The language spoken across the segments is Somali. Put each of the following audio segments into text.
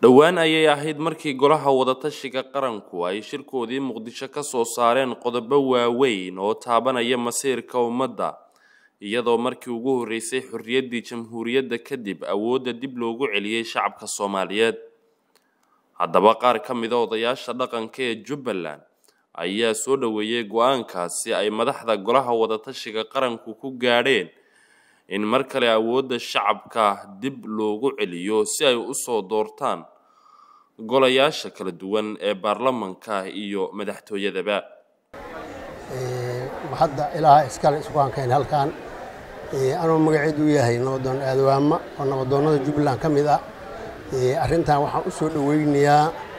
dhowaan ayay ahayd markii golaha wadatashiga qaranku ay shirkoodii muqdisho ka soo saareen qodobo waaweyn oo taabanaya masiirka ummadda iyadoo markii ugu horreysay xorriyaddii jamhuuriyadda kadib awoodda dib loogu celiyey shacabka soomaaliyeed haddaba qaar ka mida odayaasha dhaqanka ee jubbaland ayaa soo dhoweeyey go-aankaasi ay madaxda golaha wadatashiga qaranku ku gaadheen in mar kale awoodda shacabka dib loogu celiyo si ay usoo doortaan golayaasha kala duwan ee baarlamanka iyo madaxtooyadaba hadda ilaaha iskale iskuhankeen halkan anuu magaceedu yahay nabadoon aadawaama oo nabadoonnada jubbaland ka mid ah arrintan waxaan u soo dhoweynayaa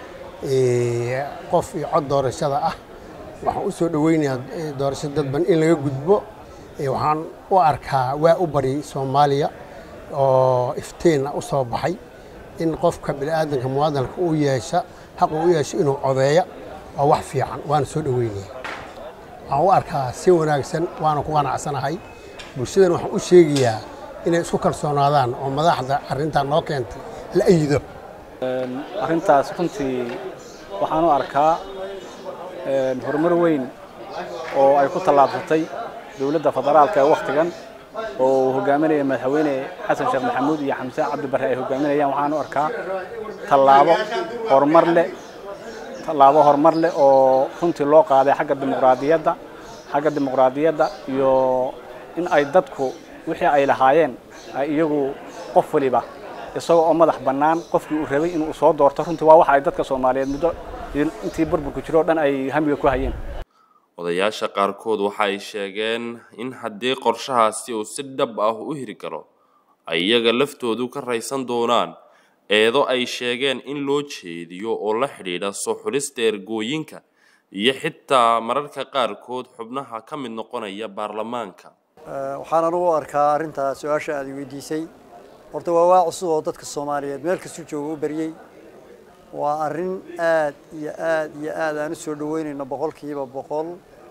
qof iyo cod doorashada ah waxaan u soo dhoweynayaa doorasho dadban in laga gudbo waxaan u arkaa waa u bari soomaaliya oo iftiinna u soo baxay in qofka bini'aadanka muwaadinka u yeesha xaqu u yeesho inuu codeeya waa wax fiican waana soo dhoweynaya waxaan u arkaa si wanaagsan waana ku qanacsanahay bulshadan waxaan u sheegayaa inay isku kalsoonaadaan oo madaxda arrintan noo keentay la ayido arrintaas runtii waxaan u arkaa horumar weyn oo ay ku tallaabsatay dowladda federaalka ee wakhtigan oo uu hogaaminaya madaxweyne xasan sheekh maxamuud iyo xamse cabdi barre ay hogaaminayaan waxaan u arkaa tallaabo horumar leh tallaabo horumar leh oo runtii loo qaaday xagga dimuqraadiyadda xagga dimuqraadiyadda iyo in ay dadku wixii ay lahaayeen ay iyagu qof waliba isagoo oo madax bannaan qofkii uu rabay inuu soo doorto runtii waa waxa ay dadka soomaaliyeed muddo intii burburku jiro o dhan ay hamiga ku hayeen odayaasha qaarkood waxa ay sheegeen in haddii qorshahaasi uu si dhab ah u hiri karo ay iyaga laftoodu ka raysan doonaan eedo ay sheegeen in loo jeediyo oo la xidhiidha soo xulista ergooyinka iyo xitaa mararka qaarkood xubnaha ka mid noqonaya baarlamaanka waxaan anugu arkaa arrintaa su-aasha aad weydiisay horta waa waa cusub oo dadka soomaaliyeed meel kastuu jooga u baryey waa arrin aad iyo aad iyo aad aan u soo dhoweynayno boqolkiiba boqol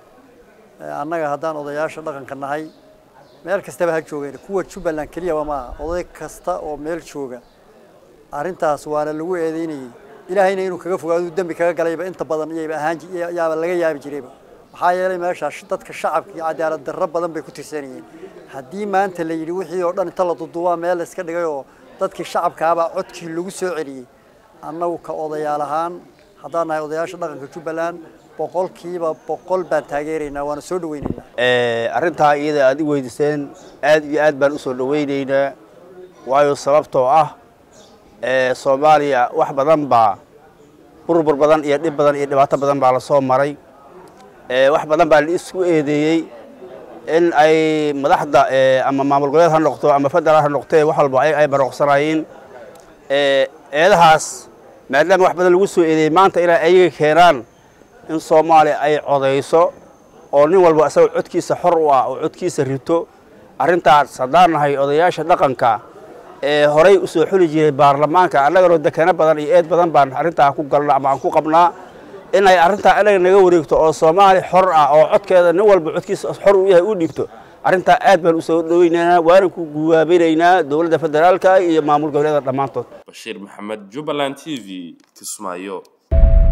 annaga haddaan odayaasha dhaqanka nahay meel kastaba ha joogeen kuwa jubbaland keliyaba maaha oday kasta oo meel jooga arrintaas waana lagu eedeynayey ilaahayna inuu kaga fogaado dembi kaga galayba inta badan iyayba ahaan yaaba laga yaabi jirayba maxaa yeelay meeshaas dadka shacabka iyo cadaalad darro badan bay ku tirsanayeen haddii maanta la yidhi wixii oo dhan inta la duduubaa meel la iska dhigay oo dadkii shacabkaabaa codkii lagu soo celiyey annagu ka odayaal ahaan haddaan nahay odayaasha dhaqanka jubbaland boqolkiiba boqol baan taageeraynaa waana soo dhaweynaynaa arrintaa iyada aad i weydiiseen aad iyo aad baan u soo dhaweynaynaa waayo sababtoo ah soomaaliya wax badan baa burbur badan iyo dhib badan iyo dhibaato badan baa lasoo maray wax badan baa la isku eedeeyey in ay madaxda ama maamul goboleed ha noqto ama federaal ha noqtee wax walba ay barooqsanayeen eedahaas maadaama wax badan lagu soo eedeeyey maanta inay ayaga keenaan in soomaaliya ay codayso oo nin walba isagoo codkiisa xor u ah oo codkiisa rito arrintaas haddaan nahay odayaasha dhaqanka ee horay u soo xuli jiray baarlamaanka annaganoo dekano badan iyo eed badan baan arrintaa ku galna ama aan ku qabnaa inay arrintaa inaga naga wareegto oo soomaali xor ah oo codkeeda nin walba codkiisa xor u yahay u dhiibto arrintaa aad baan u soo dhoweynaynaa waana ku guwaabinaynaa dowladda federaalka iyo maamul goboleeda dhammaantood bashiir maxamed jubbaland t v kismaayo